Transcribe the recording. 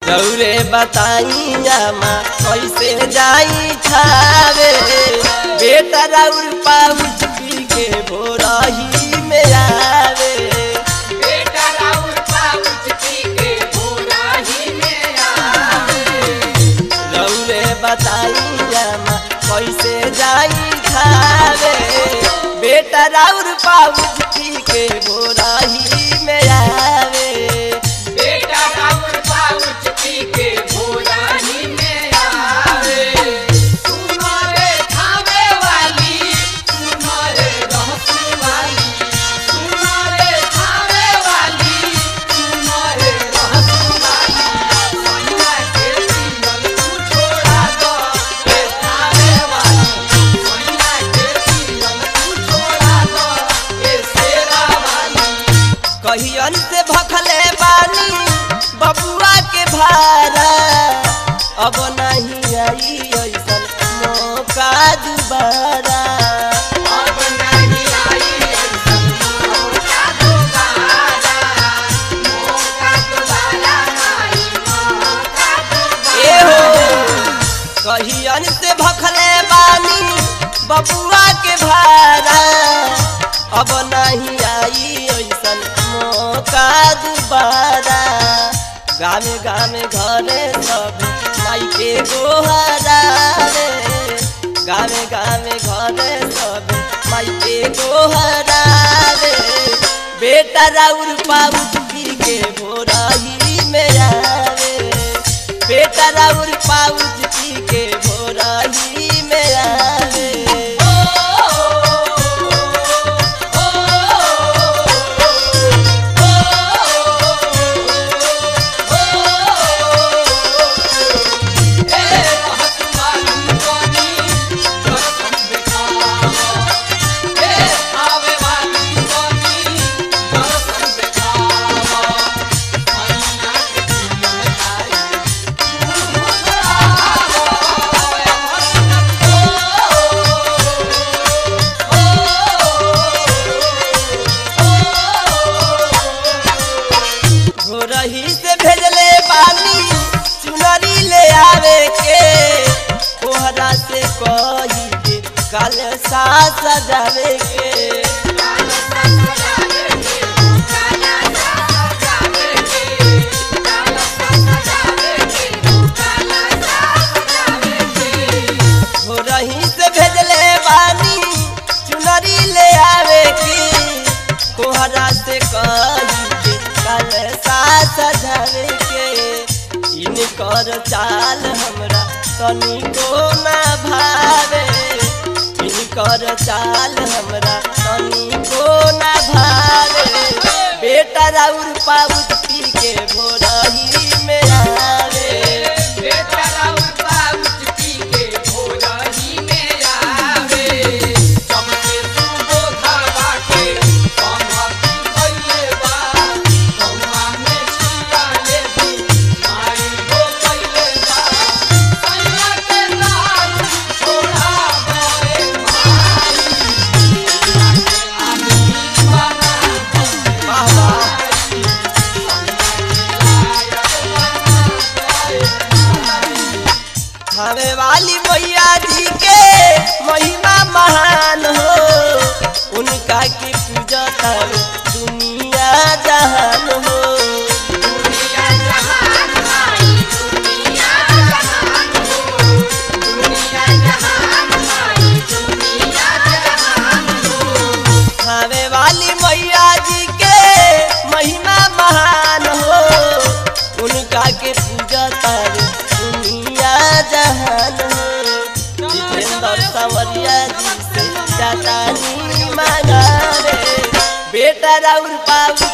रौरे बताई जामा कैसे जाई खावे बेटा रौर पाउच पी के भोरही में आवे बेटा राउर पाउच पी के भोरा ही में आवे रौरे बताई जामा कैसे जाई खावे बेटा रौर पाउच पी के भोरही में आवे बेटा राउर पाउच पी के भोरा ही में आवे सुनो रे खावे वाली सुनो रे रहसू वाली सुनो रे खावे वाली सुनो रे रहसू वाली सोनिया के सीनल तू छोड़ा दो ए खावे वाली सोनिया के सीनल तू छोड़ा दो ए शेरा वाली कहियन से भखले बानी बबुआ के भारा अब नहीं आई ऐसन मौका दुबारा अब नहीं आई ऐसन मौका दोबारा मौका दोबारा आई मौका ए हो कहियन से भखले बानी बबुआ के भारा अब नहीं आई ऐसन मौका दुबारा गामे गामे घरे सब माई के गोहरा रे गामे गामे घरे सब माई के गोहरा रे बेटा राउर पाउच पी के भोरही में आवे बेटा राउर पाउच पी के भोरही में आवे भोरही से भेजले बानी चुनरी ले आवे के कोहरा से कही के काल सा सजावे के भोरही से भेजले बानी चुनरी ले आवे की कोहरा से कही के काल सा सजावे के इनकर चाल हमरा तनिको ना भावे इनकर चाल हमरा तनिको ना भावे बेटा राउर पाउच पी के भोरही में आवे बेटा राउर पाउच पी के भोरा ही में आवे सबके सुबोधावा के संगति कइले बा कौआ में छिया ले दी माई हो कइले बा सैया के लाल छोड़ा गए माई आदमी बना वाह वाह हमें वाली मैया जी के महिमा महान हो उनका की पूजा कर दुनिया जहान हो दुनिया जहान माई दुनिया जहान हो दुनिया जहान माई दुनिया जहान हो हमें वाली मैया जी के महिमा महान हो उनका के पूजा कर दुनिया जहान हो जितेंद्र सवरिया जी से जाता नी मांगा रे बेटा राउर पाऊ